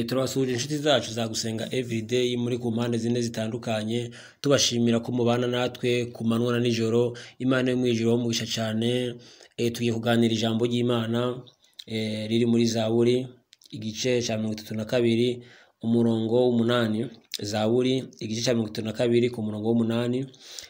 turabasuhuje inshuti zacu zagusenga evurideyi muri ku mpande zine zitandukanye tubashimira ko mubana natwe ku manywa na nijoro imana yo mu ijoro mugisha cyane Eh, tugiye kuganira ijambo ry'imana eh, riri muri zaburi igice cya mirongo itatu na kabiri umurongo w'umunani zaburi igice cya mirongo itatu na kabiri ku murongo w'umunani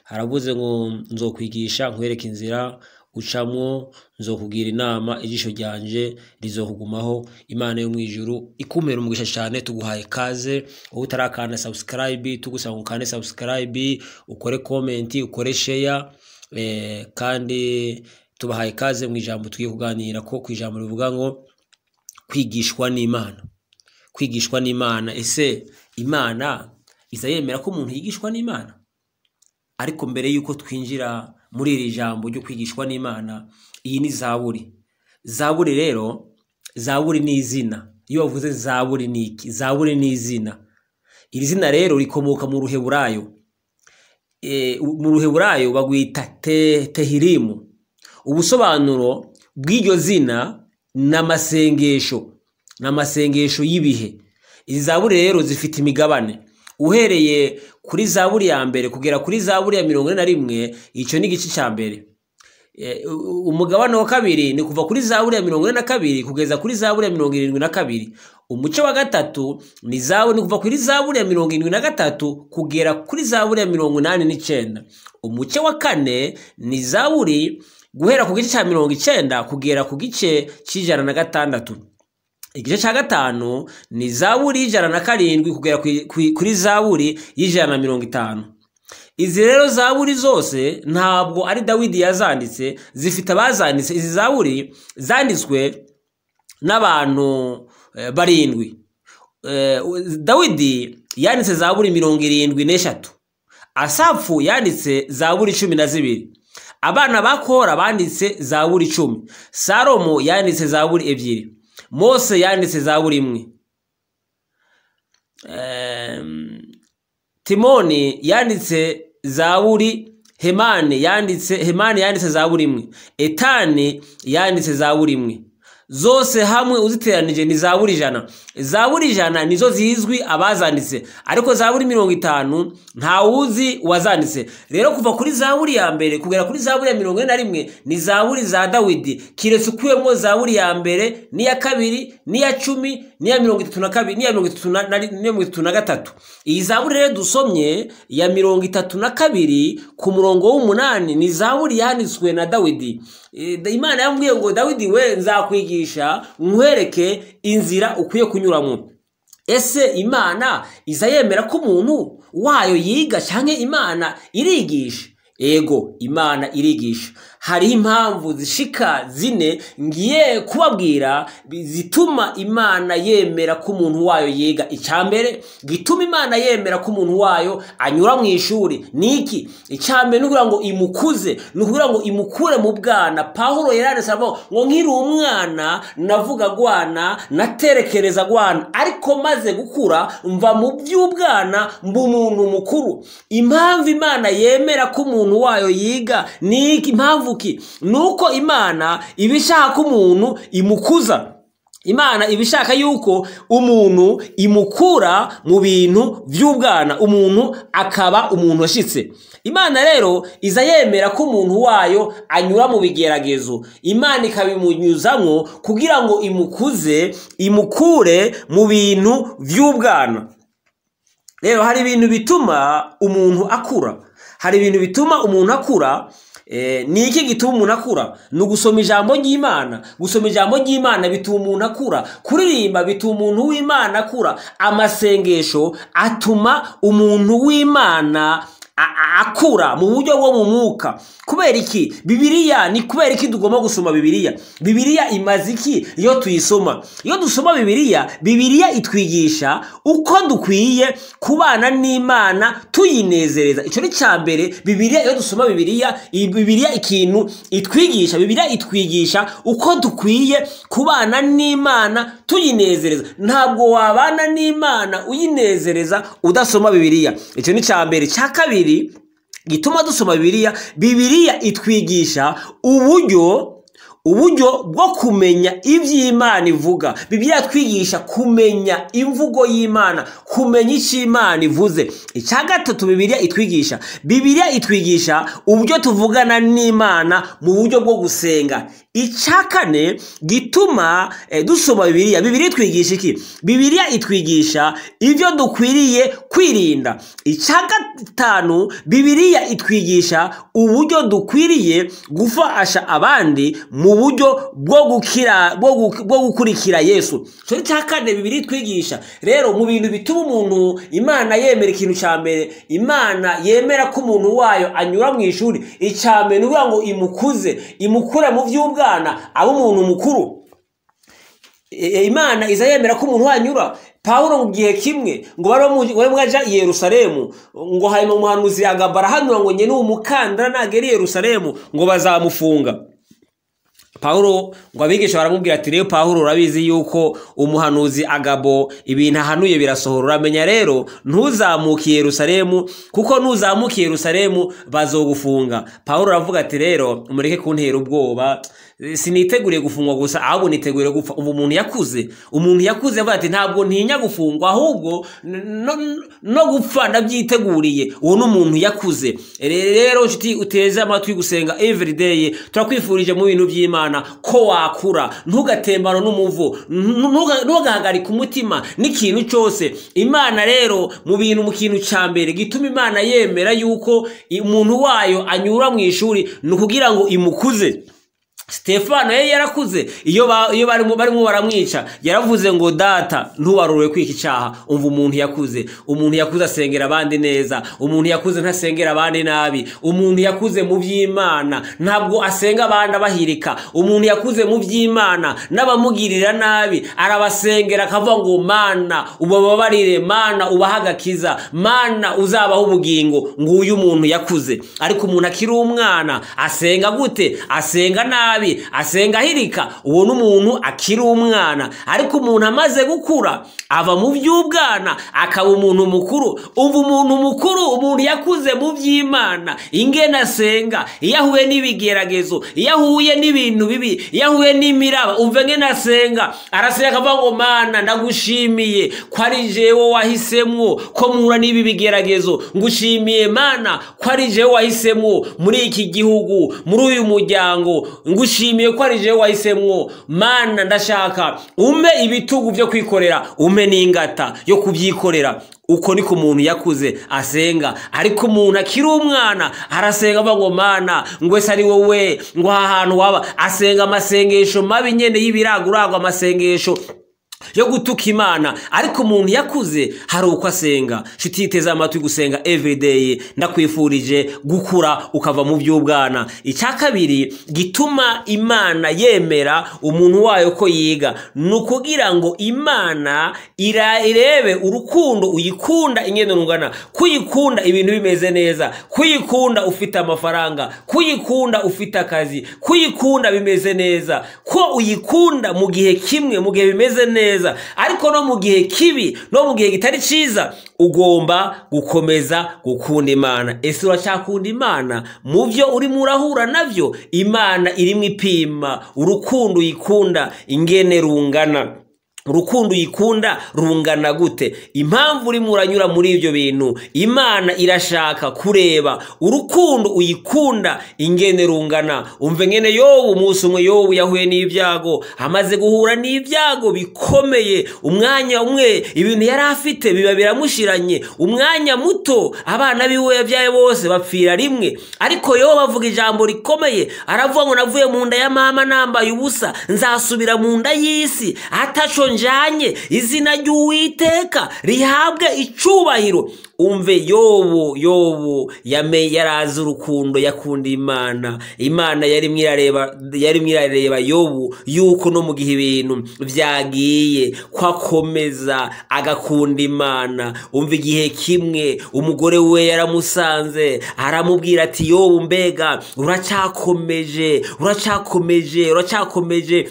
haravuze ngo nzokwigisha nkwereke inzira ucamwo nzokubwira inama ijisho ryanje rizokugumaho imana yo mu ijuru ikumira umugisha cyane tuguhaye kaze wowe utarakanda subscribe tugusaba ngo ukande subscribe ukore comment ukore share eh, kandi tubahaye kaze mu ijambo tugiye kuganira ko ku ijambo rivuga ngo kwigishwa n'imana kwigishwa n'imana ese imana iza yemera ko umuntu yigishwa n'imana ariko mbere y'uko twinjira muri iri jambo ryo kwigishwa n'imana iyi ni zaburi zaburi rero zaburi ni izina iyo bavuze zaburi ni iki zaburi ni izina iri zina rero rikomoka mu ruheburayo Eh, mu ruheburayo bagwita te, tehirimu ubusobanuro bw'iryo zina ni amasengesho ni amasengesho y'ibihe izi zaburi rero zifite imigabane uhereye kuri zaburi ya mbere kugera kuri zaburi ya mirongo ine na rimwe icyo ni igice cya mbere Eh, u- umugabane wa kabiri ni kuva kuri zaburi ya mirongo ine na kabiri kugeza kuri zaburi ya mirongo irindwi na kabiri umuce wa gatatu ni zabu ni kuva kuri zaburi ya mirongo irindwi na gatatu kugera kuri zaburi ya mirongo inani n'icyenda umuce wa kane ni zaburi guhera ku gice cya mirongo icyenda kugera ku gice cy'ijana na gatandatu igice cya gatanu ni zaburi y'ijana na karindwi kugera ku- ku- kuri zaburi y'ijana na mirongo itanu izi rero zaburi zose ntabwo ari dawidi yazanditse zifite abazanditse izi zaburi zanditswe n'abantu eh, barindwi Eh, dawidi yanditse zaburi mirongo irindwi n'eshatu asafu yanditse zaburi cumi na zibiri abana ba kora banditse zaburi icumi salomo yanditse zaburi ebyiri mose yanditse zaburi imwe Em, timoni yanditse zaburi hemani yanditse hemani yanditse zaburi imwe etani yanditse zaburi imwe zose hamwe uziteranije ni zaburi ijana zaburi ijana nizo zizwi abazanditse ariko zaburi mirongo itanu ntawuzi uwazanditse rero kuva kuri zaburi ya mbere kugera kuri zaburi ya mirongo ine na rimwe ni zaburi za dawidi kiretse ukuyemo zaburi ya mbere n'iya kabiri n'iya cumi n'iya mirongo itatu na kabiri n'iya mirongo itatu na- na n'iya mirongo itatu na gatatu iyi zaburi rero dusomye ya mirongo itatu na kabiri ku murongo w'umunani ni zaburi yanditswe na dawidi Eh, da- imana yamubwiye ngo dawidi we nzakwigisha nkwereke inzira ukwiye kunyuramo ese imana iza yemera ko umuntu wayo yiga cyangwa imana irigisha ego imana irigisha hariho impamvu zishika zine ngiye kubabwira zituma imana yemera ko umuntu wayo yiga icyambere gituma imana yemera ko umuntu wayo anyura mu ishuri ni iki icyambere ni ukugira ngo imukuze ni ukugira ngo imukure mu bwana pahuro yaranditse aravuga ngo, ngo nkiri umwana navuga gwana naterekereza gwana ariko maze gukura mva mu by'ubwana mba umuntu mukuru impamvu imana yemera ko umuntu wayo yiga ni iki impamvu ki ni uko imana iba ishaka ko umuntu imukuza imana iba ishaka yuko umuntu imukura mu bintu by'ubwana umuntu akaba umuntu washitse imana rero iza yemera ko umuntu wayo anyura mu bigeragezo imana ikabimunyuzamo kugira ngo imukuze imukure mu bintu by'ubwana rero hari ibintu bituma umuntu akura hari ibintu bituma umuntu akura Eh, ni iki gituma umuntu akura ni ugusoma ijambo ry'imana gusoma ijambo ry'imana bituma umuntu akura kuririmba bituma umuntu w'imana akura amasengesho atuma umuntu w'imana a- a- akura mu buryo bwo mu mwuka kubera iki bibiliya ni kubera iki tugomba gusoma bibiliya bibiliya imaze iki iyo tuyisoma iyo dusoma bibiliya bibiliya itwigisha uko dukwiye kubana n'imana tuyinezereza icyo ni cya mbere bibiliya iyo dusoma bibiliya iyi bibiliya ikintu itwigisha bibiliya itwigisha uko dukwiye kubana n'imana tuyinezereza ntabwo wabana n'imana uyinezereza udasoma bibiliya icyo ni cya mbere cya kabiri gituma dusoma bibiliya bibiliya itwigisha uburyo uburyo bwo kumenya iby'imana ivuga bibiliya twigisha kumenya imvugo y'imana kumenya icyo imana ivuze icya gatatu bibiliya itwigisha bibiliya itwigisha uburyo tuvugana n'imana mu buryo bwo gusenga icya kane gituma eh, dusoma bibiliya bibiliya itwigisha iki bibiliya itwigisha ibyo dukwiriye kwirinda icya gatanu bibiliya itwigisha uburyo dukwiriye gufasha abandi mu buryo bwo gukira bwo gu- bwo gukurikira yesu icyo cya kane bibiri twigisha rero mu bintu bituma umuntu imana yemera ikintu cya mbere imana yemera ko umuntu wayo anyura mu ishuri icya mbere ni ukuvuga ngo imukuze imukure mu by'ubwana abe umuntu mukuru E- imana iza yemera ko umuntu wanyura pawulo mu gihe kimwe ngo bari bamu- bari mwaja i yerusalemu ngo hanyuma umuhanuzi yagaba arahanura ngo nyene umukandara nagera i yerusalemu ngo bazamufunga pawulo ngo abigisha baramubwira ati rero pawulo urabizi yuko umuhanuzi agabo ibintu ahanuye birasohora uramenya rero ntuzamuke i yerusalemu kuko nuzamuka i yerusalemu bazogufunga pawulo aravuga ati rero mureke kuntera ubwoba siniteguriye gufungwa gusa ahubwo niteguriye gupfa ubu umuntu yakuze umuntu yakuze avuga ati ntabwo ntinya gufungwa ahubwo n- no- no gupfa ndabyiteguriye uwo ni umuntu yakuze Re- rero nshuti uteze amatwi gusenga everyday turakwifurije mu bintu by'imana ko wakura ntugatembana n'umuvu ntu- ntuga- ntugahagarike umutima n'ikintu cyose imana rero mu bintu mu kintu cya mbere gituma imana yemera yuko umuntu wayo anyura mu ishuri ni ukugira ngo imukuze Stefano yari yarakuze iyo ba- iyo barimo barimo baramwica yaravuze ngo data ntuwarure kwika icyaha umva umuntu yakuze umuntu yakuze asengera abandi neza umuntu yakuze ntasengera abandi nabi umuntu yakuze mu by'imana ntabwo asenga abandi abahirika umuntu yakuze mu by'imana n'abamugirira nabi arabasengera akavuga ngo mana ubababarire mana ubahe agakiza mana uzabaho ubugingo nguyu umuntu yakuze ariko umuntu akiri umwana asenga gute asenga nabi asenga ahirika uwo ni umuntu akiri umwana ariko umuntu amaze gukura ava mu by'ubwana akaba umuntu mukuru ubu umuntu mukuru umuntu yakuze mu by'imana ingene asenga iyo ahuye n'ibigeragezo iyo ahuye n'ibintu bibi iyo ahuye n'imiraba umva ngene asenga arasenga akavuga ngo mana ndagushimiye ko ari jewe wahisemwo ko mpura n'ibi bigeragezo ngushimiye mana ko ari jewe wahisemwo muri iki gihugu muri uyu muryango ngushimiye ko ari jewe wahisemwo mana ndashaka umpe ibitugu byo kwikorera umpe n'ingata yo kubyikorera uko niko umuntu yakuze asenga ariko umuntu akiri umwana arasenga avuga ngo mana ngwese ari wowe ngo aha hantu waba asenga amasengesho mabi nyene y'ibiraguragwa amasengesho yo gutuka imana ariko umuntu yakuze hari uko asenga nshuti yiteze amatwi gusenga everyday ndakwifurije gukura ukava mu by'ubwana icya kabiri gituma imana yemera umuntu wayo ko yiga ni ukugira ngo imana ira- irebe urukundo uyikunda ingendo rungana kuyikunda ibintu bimeze neza kuyikunda ufite amafaranga kuyikunda ufite akazi kuyikunda bimeze neza ko uyikunda mu gihe kimwe mu gihe bimeze neza ariko no mu gihe kibi no mu gihe kitari cyiza ugomba gukomeza gukunda imana ese uracyakunda imana mu byo urimo urahura nabyo imana irimo ipima urukundo uyikunda ingene rungana urukundo uyikunda rungana gute impamvu urimo uranyura muri ibyo bintu imana irashaka kureba urukundo uyikunda ingene rungana umve ngene yobu umunsi umwe yobu yahuye n'ibyago amaze guhura n'ibyago bikomeye umwanya umwe ibintu yari afite biba biramushiranye umwanya muto abana biwe yabyaye bose bapfira rimwe ariko yobu avuga ijambo rikomeye aravuga ngo navuye mu nda ya mama nambaye ubusa nzasubira mu nda y'isi ataco njanye izina ry'uwiteka rihabwe icubahiro umve yobu yobu yame yarazi urukundo yakunda imana imana yari mwirareba yari mwirareba yobu yuko no mu gihe ibintu byagiye kwakomeza agakunda imana umva igihe kimwe umugore we yaramusanze aramubwira ati yobu mbega uracyakomeje uracyakomeje uracyakomeje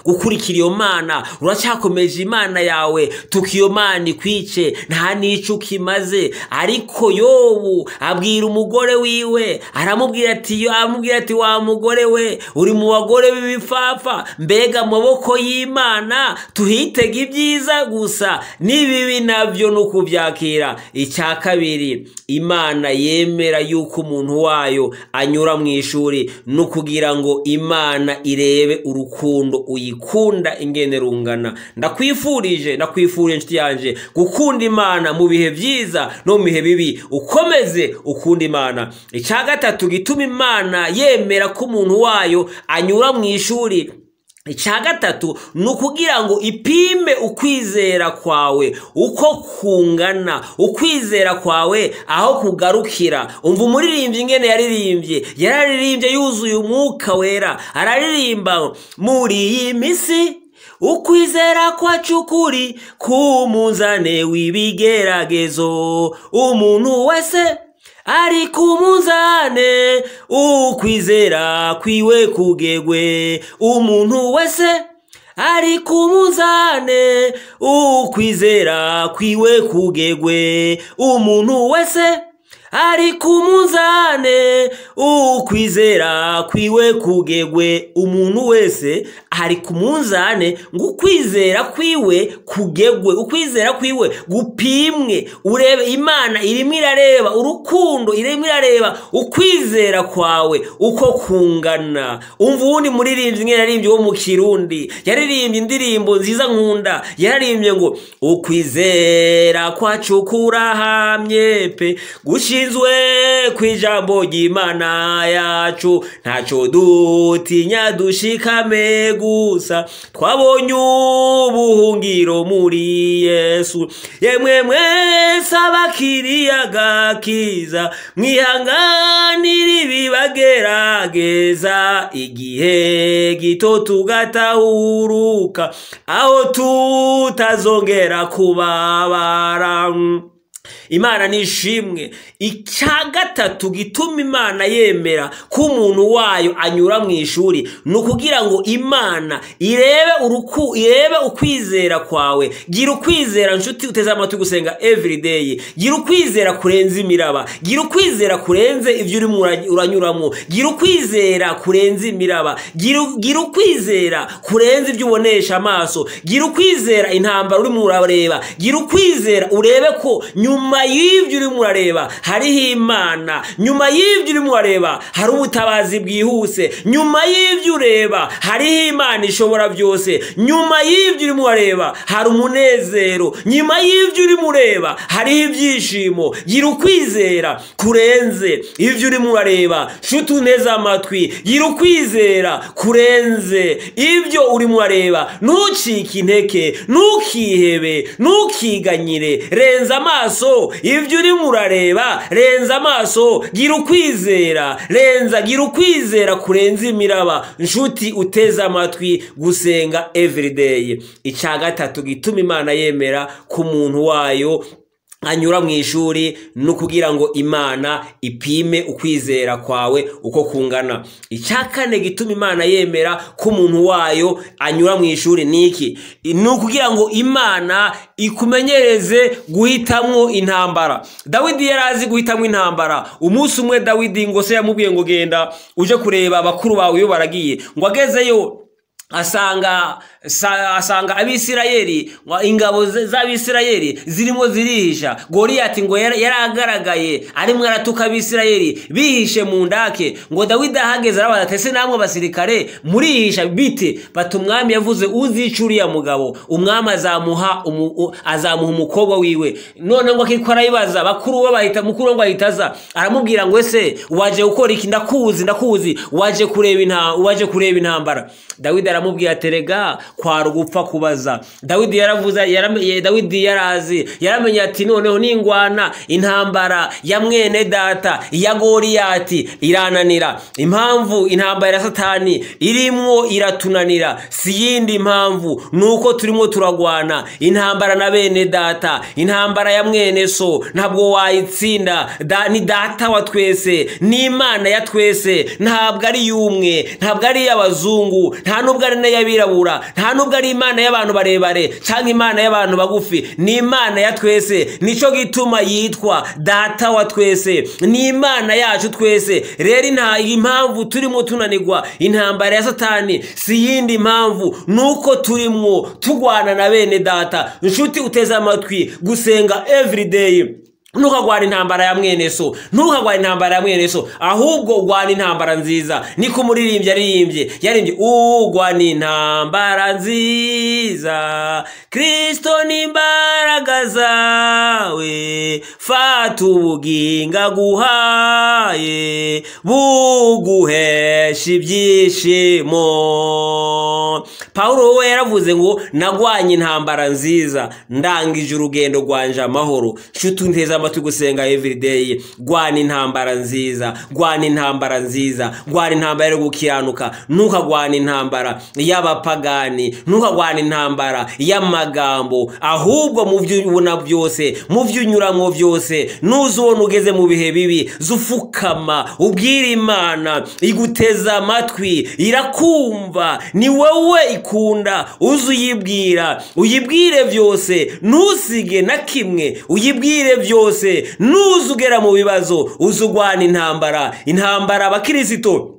gukurikira iyo mana uracyakomeje imana yawe tukiyo mana ikwice nta n'icyo ukimaze ariko yobu abwira umugore wiwe aramubwira ati yo amubwira ati wa mugore we uri mu bagore b'ibipfapfa mbega amaboko y'imana tuhitega ibyiza gusa n'ibibi nabyo ni ukubyakira icya kabiri imana yemera yuko umuntu wayo anyura mu ishuri ni ukugira ngo imana irebe urukundo uyikunda ingene rungana ndakwifurije ndakwifurije inshuti yanjye gukunda imana mu bihe byiza no mu bihe bibi ukomeze ukunda imana icya gatatu gituma imana yemera ko umuntu wayo anyura mu ishuri icya gatatu ni ukugira ngo ipime ukwizera kwawe uko kungana ukwizera kwawe aho kugarukira umva umuririmbyi ingene yaririmbye yararirimbye yuzuye umwuka wera araririmba muri iyi minsi ukwizera kwacu kuri k'umuzane w'ibigeragezo umuntu wese ari ku munzane ukwizera kwiwe kugegwe umuntu wese ari ku munzane ukwizera kwiwe kugegwe umuntu wese ari ku munzane ukwizera kwiwe kugegwe umuntu wese ari ku munzane ngo ukwizera kwiwe kugegwe ukwizera kwiwe gupimwe urebe imana irimo irareba urukundo irimo irareba ukwizera kwawe uko kungana umva uwundi muririmbyi umwe yaririmbye wo mu kirundi yaririmbye indirimbo nziza nkunda yaririmbye ngo ukwizera kwacu kurahamye pe gushyira dushinzwe ku ijambo ry'imana yacu ntacyo dutinya dushikame gusa twabonye ubuhungiro muri yesu yemwe mwese abakiriyaga kiza mwihanganire ibibagerageza igihe gito tugatahuruka aho tutazongera kubabara imana ni ishimwe icya gatatu gituma imana yemera ko umuntu wayo anyura mu ishuri ni ukugira ngo imana irebe uruku irebe ukwizera kwawe gira ukwizera nshuti uteze amatwi gusenga evurideyi gira ukwizera kurenza imiraba gira ukwizera kurenze ibyo urimo uranyuramo gira ukwizera kurenza imiraba gira ukwizera kurenza ibyo ubonesha amaso gira ukwizera intambara urimo urareba gira ukwizera urebe ko nyuma nyuma y'ibyo urimo urareba hariho imana nyuma y'ibyo urimo urareba hari ubutabazi bwihuse nyuma y'ibyo ureba hariho imana ishobora byose nyuma y'ibyo urimo urareba hari umunezero nyuma y'ibyo urimo ureba hariho ibyishimo gira ukwizera kurenze ibyo urimo urareba nshuti uneze amatwi gira ukwizera kurenze ibyo urimo urareba ntucike inteke ntukihebe ntukiganyire renza amaso ibyo urimo urareba renza amaso gira ukwizera renza gira ukwizera kurenza imiraba nshuti uteze amatwi gusenga evurideyi icya gatatu gituma imana yemera ku muntu wayo anyura mu ishuri ni ukugira ngo imana ipime ukwizera kwawe uko kungana icya kane gituma imana yemera ko umuntu wayo anyura mu ishuri ni iki ni ukugira ngo imana ikumenyereze guhitamo intambara dawidi yari azi guhitamo intambara umunsi umwe dawidi ngo se yamubwiye ngo genda uje kureba abakuru bawe iyo baragiye ngo agezeyo asanga asanga abisirayeli ingabo z'abisirayeli zirimo zirihisha goriyati ngo yaragaragaye arimo aratuka abisirayeli bihishe mu ndake ngo dawidi ahageze arabaza atese namwe abasirikare murihisha bite bati umwami yavuze uzica uriya mugabo umwami azamuha azamuha umukobwa wiwe none ngo akitwa arayibaza bakuru we bahita mukuru ngo ahita aza aramubwira ngo ese waje gukora iki ndakuzi ndakuzi waje kureba waje kureba intambara dawidi aramubwira terega kwara ugupfa kubaza dawidi yaravuze yaramenye dawidi yarazi yaramenye ati noneho ningwana intambara ya mwene data iya goriyati irananira impamvu intambara ya satani irimwo iratunanira si yindi mpamvu nuko turimo turagwana intambara na bene data intambara ya mwene so ntabwo wayitsinda da, ni data wa twese ni imana ya twese ntabwo ari y'umwe ntabwo ari iy'abazungu nta nubwo ari n'iy'abirabura nta n'ubwo ari imana y'abantu barebare cyangwa imana y'abantu bagufi ni imana ya twese nicyo gituma yitwa data wa twese ni imana yacu twese rero nta impamvu turimo tunanirwa intambara ya satani si iyindi mpamvu ni uko turimo turwana na bene data inshuti uteze amatwi gusenga everyday ntukagwana intambara ya mwene so ntukagwana intambara ya mwene so ahubwo ugwana intambara nziza niko umuririmbyi yaririmbye yaririmbye ugwana intambara nziza kirisito ni imbaraga zawe fata ubuginga guhaye buguhesha ibyishimo paul we yaravuze ngo nagwanye intambara nziza ndangije urugendo rwanje amahoro nshuti unteze amatwi gusenga everyday rwana intambara nziza rwana intambara nziza rwana intambara yo gukiranuka ntukagwana intambara y'abapagani ntukagwana intambara y'amagambo ahubwo mu byo ubona byose mu byo unyuramo byose nuza ubona ugeze mu bihe bibi zufukama ubwira imana iguteza amatwi irakumva ni wowe ikunda uze uyibwira uyibwire byose ntusige na kimwe uyibwire byose nuze ugera mu bibazo uze urwana intambara intambara abakirisito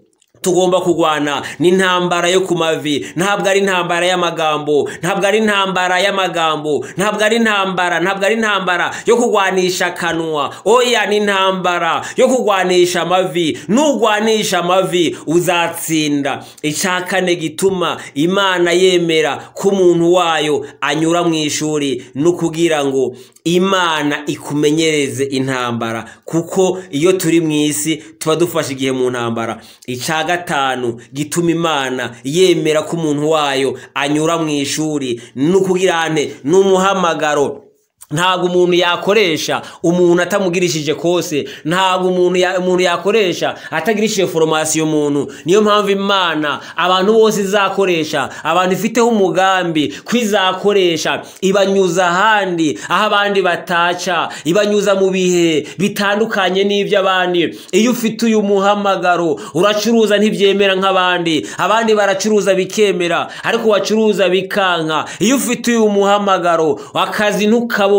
tugomba kurwana ni intambara yo ku mavi ntabwo ari intambara y'amagambo ntabwo ari intambara y'amagambo ntabwo ari intambara ntabwo ari intambara yo kurwanisha akanwa oya ni intambara yo kurwanisha amavi nurwanisha amavi uzatsinda icyakane gituma imana yemera ko umuntu wayo anyura mu ishuri ni ukugira ngo imana ikumenyereze intambara kuko iyo turi mu isi tuba dufashe igihe mu ntambara icya gatanu gituma imana yemera ko umuntu wayo anyura mu ishuri ni ukugira ngo ni umuhamagaro ntabwo umuntu yakoresha umuntu atamugirishije kose ntabwo umuntu umuntu yakoresha atagirishije foromasiyo umuntu niyo mpamvu imana abantu bose izakoresha abantu ifiteho umugambi ko izakoresha ibanyuza ahandi aho abandi bataca ibanyuza mu bihe bitandukanye n'iby'abandi iyo ufite uyu muhamagaro uracuruza ntibyemera nk'abandi abandi baracuruza bikemera ariko wacuruza bikanka iyo ufite uyu muhamagaro akazi ntukabone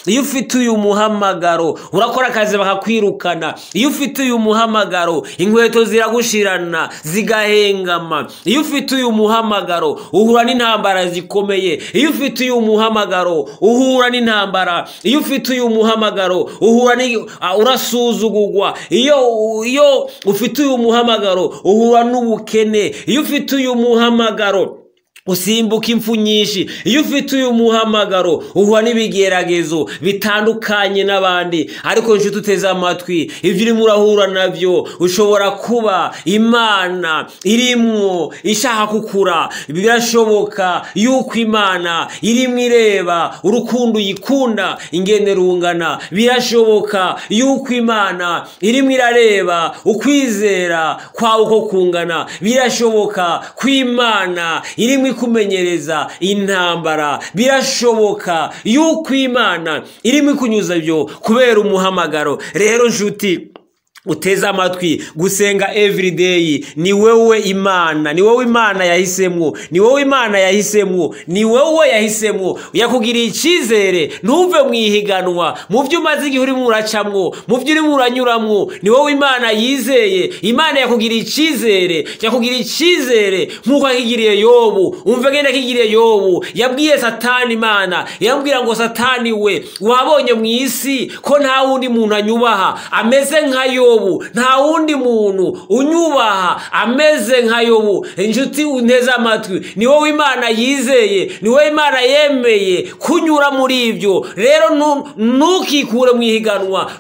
iyo ufite uyu muhamagaro urakora akazi bakakwirukana iyo ufite uyu muhamagaro inkweto ziragushirana zigahengama iyo ufite uyu muhamagaro uhura n'intambara zikomeye iyo ufite uyu muhamagaro uhura n'intambara iyo ufite uyu muhamagaro uhura urasuzugurwa iyo iyo ufite uyu muhamagaro uhura n'ubukene iyo ufite uyu muhamagaro usimbuka impfu nyinshi iyo ufite uyu muhamagaro uhura n'ibigeragezo bitandukanye n'abandi ariko nshuti uteze amatwi ibyo urimo urahura nabyo ushobora kuba imana irimo ishaka kukura birashoboka yuko imana irimo ireba urukundo uyikunda ingene rungana birashoboka yuko imana irimo irareba ukwizera kwawe uko kungana birashoboka ko imana irimo ikumenyereza intambara birashoboka yuko imana irimo ikunyuza byo kubera umuhamagaro rero nshuti uteze amatwi gusenga everyday ni wowe imana ni wowe imana yahisemo ni wowe imana yahisemo ni wowe yahisemo yakugiriye icyizere ntuve mu ihiganwa mu byo umaze igihe urimo uracamwo mu byo urimo uranyuramwo ni wowe imana yizeye imana yakugiriye icyizere yakugiriye icyizere nk'uko yakigiriye yobu umva agenda akigiriye yobu yabwiye satani imana yambwira ngo satani we wabonye mu isi ko nta wundi muntu anyubaha ameze nka yobu yobu nta wundi muntu unyubaha ameze nka yobu inshuti unteze amatwi ni wowe imana yizeye ni wowe imana yemeye kunyura muri ibyo rero ntukikure mu ihiganwa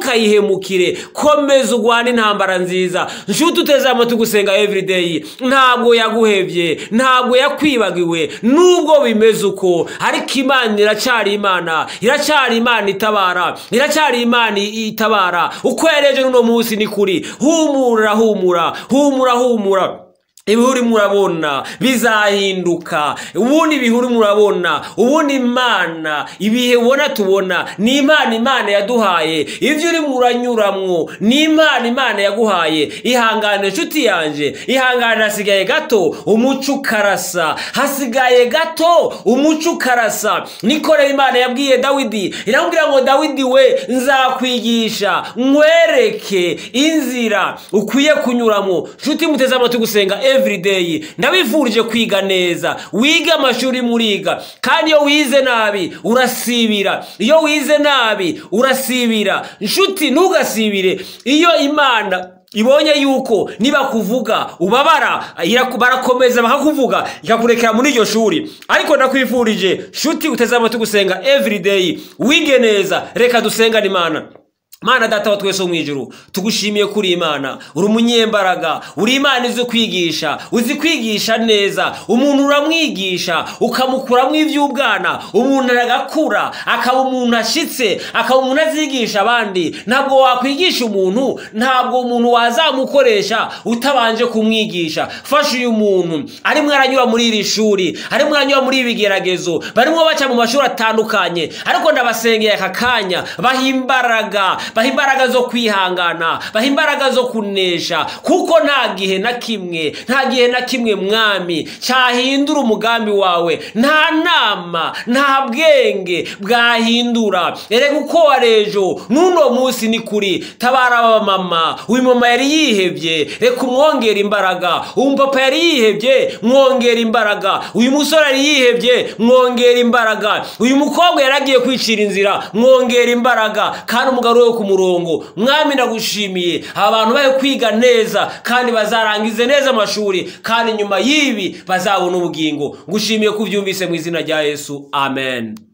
ntukayihemukire komeza urwane intambara nziza nshuti uteze amatwi gusenga everyday ntabwo yaguhebye ntabwo yakwibagiwe nubwo bimeze uko ariko imana iracyari imana iracyari imana itabara iracyari imana itabara uko yareje uno munsi ni kuri humura humura humura humura ibihuru murabona bizahinduka ubundi ibihuru murabona ubundi imana ibihe ubona tubona ni imana imana yaduhaye ibyo urimo uranyuramwo ni imana imana yaguhaye ihangane inshuti yanjye ihangane hasigaye gato umuco ukarasa hasigaye gato umuco ukarasa nikorera imana yabwiye dawidi iramubwira ngo dawidi we nzakwigisha nkwereke inzira ukwiye kunyuramo nshuti muteze amatwi gusenga everyday ndabifurije kwiga neza wige amashuri muriga kandi iyo wize nabi urasibira iyo wize nabi urasibira nshuti ntugasibire iyo imana ibonye yuko niba kuvuga ubabara iraku- barakomeza bakakuvuga ikakurekera muri iryo shuri ariko ndakwifurije nshuti uteze amatwi gusenga everyday wige neza reka dusengane imana mana data wa twese wo mu ijuru tugushimiye ko uri imana uri umunyembaraga uri imana izi kwigisha uzi kwigisha neza umuntu uramwigisha ukamukuramo iby'ubwana umuntu aragakura akaba umuntu ashyitse akaba umuntu azigisha abandi ntabwo wakwigisha umuntu ntabwo umuntu wazamukoresha utabanje kumwigisha fasha uyu muntu arimo aranyura muri iri shuri arimo aranyura muri ibi bigeragezo barimo baca mu mashuri atandukanye ariko ndabasengeye aka kanya baha imbaraga baha imbaraga zo kwihangana baha imbaraga zo kunesha kuko nta gihe na kimwe nta gihe na kimwe mwami cyahindura umugambi wawe nta nama nta bwenge bwahindura erega uko warejo n'uno munsi ni kuri tabara abamama uyu mama yari yihebye reka umwongere imbaraga uyu papa yari yihebye mwongera imbaraga uyu musore yari yihebye mwongera imbaraga uyu mukobwa yari agiye kwicira inzira mwongera imbaraga kandi umugabo we ku murongo mwami ndagushimiye abantu bari kwiga neza kandi bazarangize neza amashuri kandi nyuma y'ibi bazabona ubugingo ngushimiye ko ubyumvise mu izina rya yesu amen